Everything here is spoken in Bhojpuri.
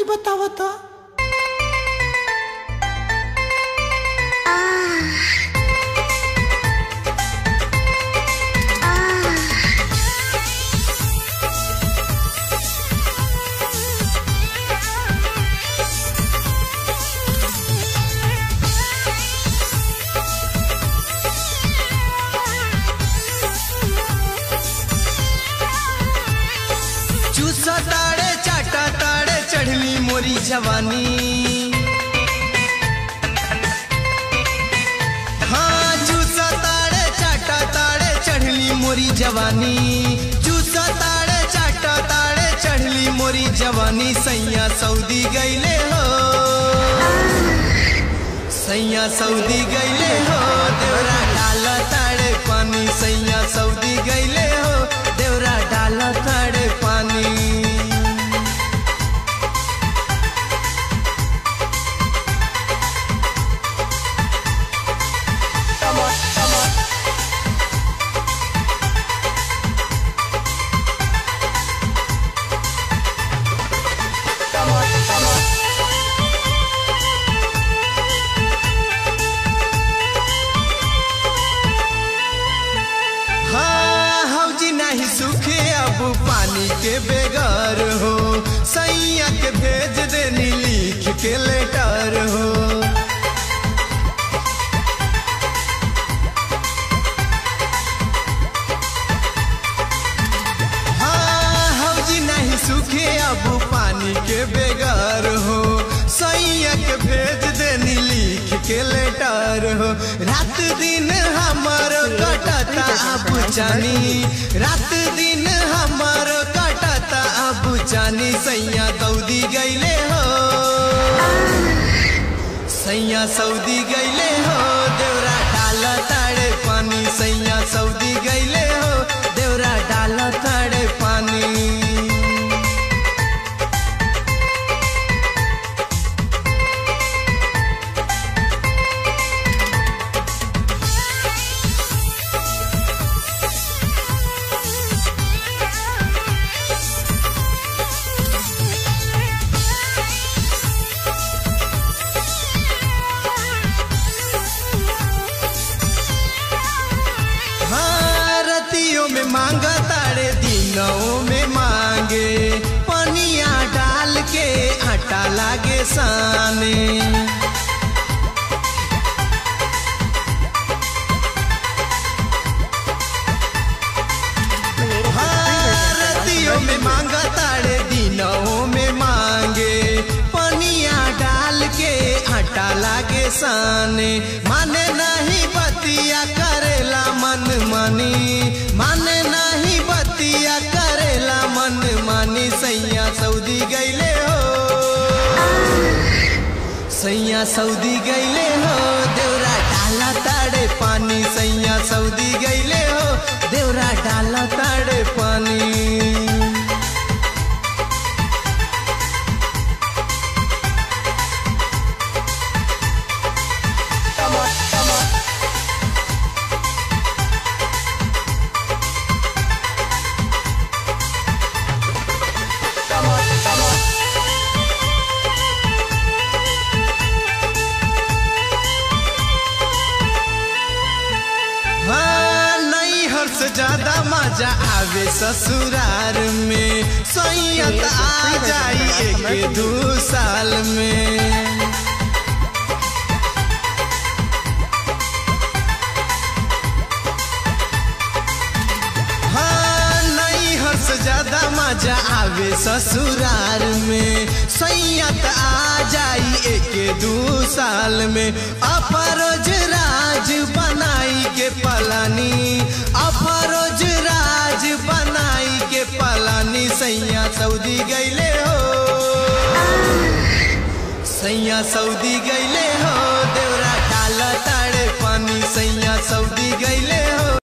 बतावा तो चूसा ताड़े चाटा ताड़े चढ़ली मोरी जवानी हाँ चूसा ताड़े चाटा ताड़े चढ़ली मोरी जवानी चूसा ताड़े चाटा ताड़े चढ़ली मोरी जवानी सैया सऊदी गईले हो सैया सऊदी गईले हो देवरा डाला ताड़े पानी सैया सऊदी गईले हो देवरा डाला ताड़े पानी हाँ हौजी नहीं सूखे अब पानी के बेगर हो सैया के भेज देनी लिख के लेटर हो हाँ हौजी नहीं सूखे अब पानी के बेगर हो सैया के भेज देनी लिख के लेटर हो रात दिन हमर कटता अब जानी रात दिन हमर कटता अब जानी सैया दौदी गईले हो सैया सऊदी गईले हो देवरा डाला ताड़े पानी सैया सऊदी गईले हो देवरा डाला ताड़े पानी हाँ रतियों में मांगा तारे दिनों में मांगे पनिया डाल के आटा लागे साने हाँ रतियों में मांगा तारे दिनों में मांगे पनिया डाल के आटा लागे साने माने नहीं बतिया करेला मन मानी माने नहीं बतिया करेला मन मानी सैया सऊदी गईले हो सैया सऊदी गईले हो देवरा डाला ताड़े पानी सैया सऊदी गईले हो देवरा डाला ताड़े पानी हाँ नैहर से ज्यादा मजा आवे ससुरार में सैयत आ जाई एक दू साल में हाँ नैहर से ज्यादा मजा आवे ससुरार में सैयत आ जाई एक दू साल में अपरोज राज बनाई के पलानी अपरोज राज बनाई के पलानी सैया सऊदी गईले हो सैया सऊदी गईले हो देवरा डाला ताड़े पानी सैया सऊदी गईले हो